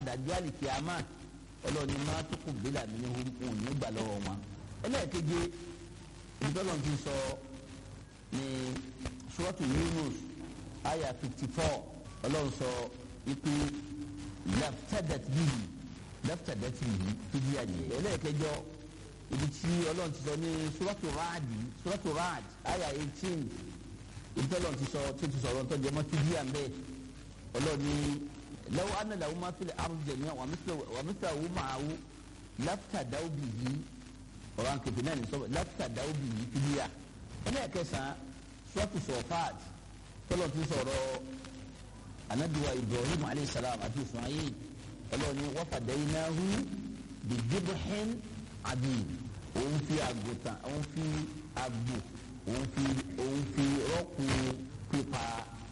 dàjọ́ àlìkíyàmá ọlọ́ọ̀ni máa tó kù bílà mi ní orúkọ òní gbà lọ́wọ́ wọn. ẹlẹ́ẹ̀keje ìdọ́lọ́n ti sọ ní suratu Yunus aya fifty four ọlọ́run sọ ipe laftadat bihi laftadat bihi fìdí àyè. ẹlẹ́ẹ̀kẹjọ ibi tí ọlọ́run ti sọ ní suratu Ra'd suratu Ra'd aya eighteen ìdọ́lọ́n ti sọ tí ti sọ̀rọ̀ tó jẹ́ mọ́ fìdí à ń bẹ́ẹ̀ ọlọ́ọ̀ni lọ́wọ́ ana lahu ma fil ardi jami'an wa mithluhu ma'ahu laftadaw bihi ọ̀rọ̀ ànkèpè náà ní sọ laftadaw bihi fìdíyà ẹlẹ́ẹ̀kẹsàn-án suratu Safat tọ́lọ̀ ti sọ̀rọ̀ anabiwa Ibrahim alayhi salam àti Ismail ọlọ́ọ̀ni wa fadaynahu bi dibhin adid òun fi àgùntàn òun fi àgbò òun fi òun fi rọ́pò pípa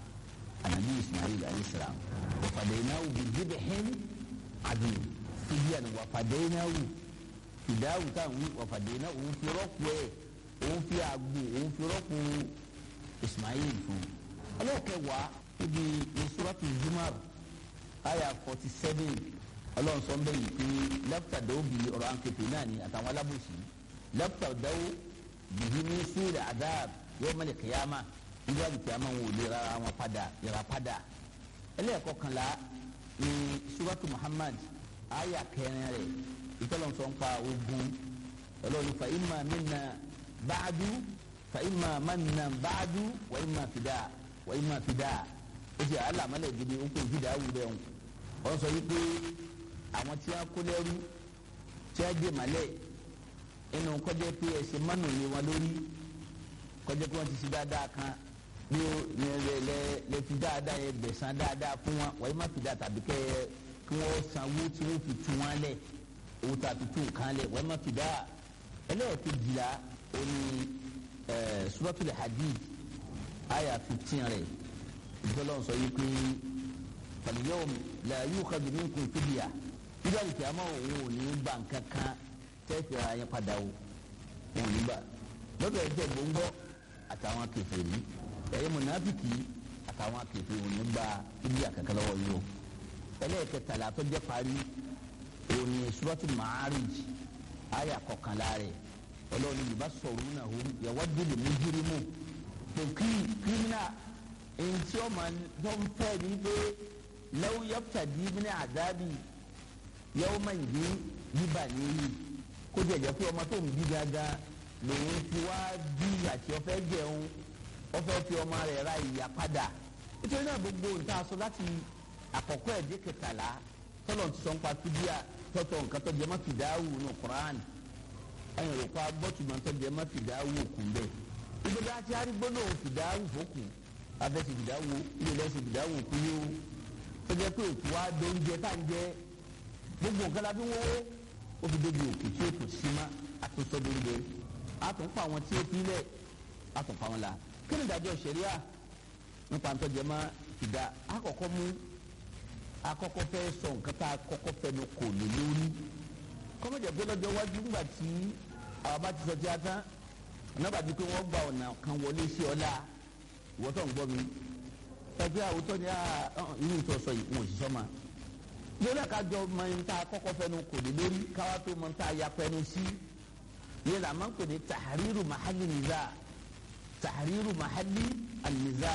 anabi ismail alayisalaam wafadaynahu bidibihin adi fidiyan wafadaynahu fidawu kan wi wafadaynahu òun fi rọ́pò ẹ̀ òun fi àgbò òun fi rọ́pò ismail fún ọlọ́kẹwàá ibi ìsuratu zumar aya forty seven ọlọ́run sọ ń bẹ́ẹ̀ yìí pé lẹ́pítà dáwọ́ bìí ọ̀rọ̀ àǹkẹ́tẹ̀ náà ni àtàwọn alábòsí lẹ́pítà dáwọ́ bìí ní sùúrù àdáàb yóò mẹ́lẹ̀ kẹ́yàmá ìlú àbùkù àmọ́ wọn ò lè rárá wọn padà yàrá padà ẹlẹ́ẹ̀kọkànlá ní suratu muhammad aya kẹrin rẹ̀ ìtọ́lọ́nsọ ń pa ogun ọlọ́run fa imma minna ba'du fa imma manna ba'du wa imma fida wa imma fida ó ti àlàmọ́lẹ̀ gidi ó kó fìdá wù bẹ́ẹ̀ wọ́n sọ wípé àwọn tí a kó lẹ́rú tí a dé malẹ̀ inú kọjá pé ẹsẹ̀ mánu lé wọn lórí kọjá pé wọ́n ti ṣe dáadáa kan bí lẹ lẹ lẹ fi dáadáa yẹ gbẹ̀san dáadáa fún wọn wọ́n yìí má fi dáa tàbí kẹ́ kí wọ́n sanwó tí wọ́n fi tún wọn lẹ̀ owó tó a fi tún nǹkan lẹ̀ wọ́n yìí má fi dáa ẹlẹ́ẹ̀kejìlá oní ẹ̀ suratul hadid aya fifteen rẹ̀ ìjọlọ́n sọ yìí pé fal-yawma la yu'khadhu minkum fidya nígbà tí a máa òun ò ní gbà kankan tẹ́ẹ̀fì ara yẹn padà o òun ò ní gbà lọ́dọ̀ ẹ̀ jẹ́ gbòǹgbọ́ àtàwọn kèfèrí ẹ̀yẹ mọ̀nàfìkì àtàwọn kèfèrí òun ní gbà ibi àkàkà lọ́wọ́ yìí o ẹlẹ́ẹ̀kẹtàlá tó jẹ́ parí òun ni suratul Ma'arij àyà kọkànlá rẹ̀ ọlọ́run yorùbá sọ̀rọ̀ náà ó yawaddu al-mujrimu tó kí kírímìnà èyí tí ó máa tó ń fẹ́ ní pé law yaftadi min adabi yawman yíba níyì kó jẹjẹ pé ọmọ tó ń bí gángan lòun fi wá bí àti ọfẹ jẹun ọfẹ fi ọmọ rẹ̀ ra ìyá padà nítorí náà gbogbo nǹkan aṣọ láti àkọ́kọ́ ẹdí kẹtàlá tọlọ ti sọ ń pa fídíà tọtọ nǹkan tó jẹ má fìdáwù nù Quran ẹyìn rẹ pa gbọtùmọ tó jẹ má fìdáwù òkun bẹ́ẹ̀ ibi dá tí arí gbọ́dọ̀ fìdáwù fòkun abẹ́sẹ̀ fìdáwù ilé lẹ́sẹ̀ fìdáwù òkú yóò tó jẹ pé òkú wa dóúnjẹ tá ń jẹ gbogbo nǹkan la fi wọ́wọ́ ó fi débi òkú tí ó kù sí ma àtúnṣe dóńdó àtúnfà àwọn tí ó fi lẹ̀ àtúnfà wọn la kí ni ìdájọ́ ṣẹ̀ríà nípa ntọ́jẹ́ má ìdá àkọ́kọ́ mú àkọ́kọ́ fẹ́ sọ nǹkan tá a kọ́kọ́ fẹ́ nu kò lè lórí kọ́mọ̀jẹ̀ pé lọ́jọ́ iwájú ńgbà tí àwọn bá ti sọ tí a tán ọ̀nà bàbí pé wọ́n gba ọ̀nà kan wọlé sí ọ̀la ìwọ́tọ̀ ń gbọ́ mi ẹgbẹ́ àwùjọ ni irú ìtọ́ sọ yìí wọn ò sì sọ ma lórí àkájọ mọ ní ta kọ́kọ́ fẹnu kò dé lórí káwá tó mọ ní ta ya fẹnu sí yẹn la máa ń pè ní tahariru mahali niza tahariru mahali niza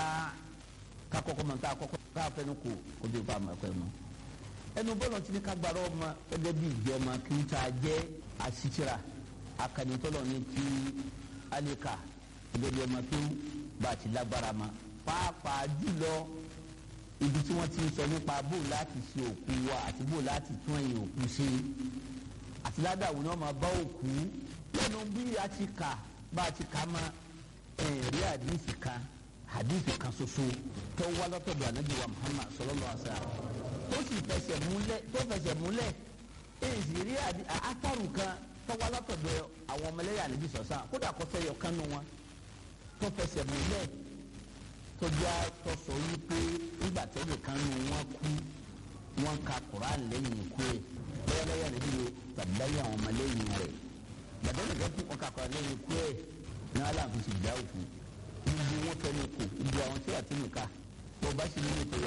ká kọ́kọ́ mọ ní ta kọ́kọ́ ká fẹnu kò kó tó bá a ma kọ́ ẹ mọ. ẹnu bọ́lá ti ní ká gbàrọ́ ọmọ ẹgbẹ́ bíi ìjọ ọmọ kí n ta jẹ́ àṣìṣira akanitọ́lọ̀ ní ti alika ẹgbẹ́ bíi ọmọ kí n bá a ti lágbára ma pàápàá jùlọ ibi tí wọ́n ti ń sọ nípa bó láti ṣe òkú wa àti bó láti tún ẹ̀yìn òkú ṣe àti ládàá ni wọ́n máa bá òkú lẹ́nu bí a ti kà bá a ti kà má ẹ̀rí àdìsí kan àdìsí kan ṣoṣo tó wá lọ́tọ̀dọ̀ ànábì wa Muhammad sallallahu alaihi wasallam tó sì fẹsẹ̀ múlẹ̀ tó fẹsẹ̀ múlẹ̀ èyí sì rí àtàrù kan tó wá lọ́tọ̀dọ̀ àwọn ọmọlẹ́yà ànábì sọ̀sán kódà kó fẹ́ yọ kánú wọn tó fẹsẹ̀ múlẹ̀ tọ́jà tọ́sọ yìí pé nígbà tẹ́lẹ̀ kan nù wọ́n kú wọ́n ka Quran lẹ́yìn ikú ẹ̀ bẹ́ẹ̀ lẹ́yìn rẹ̀ bíi tàbí lẹ́yìn àwọn ọmọ lẹ́yìn rẹ̀ gbàdé nìkan kú wọn ka Quran lẹ́yìn ikú ẹ̀ ní aláàfin sì dáwò fún ibi wọn fẹ́ ní kù ibi àwọn tí wà tí nìka tó bá sì ní ètò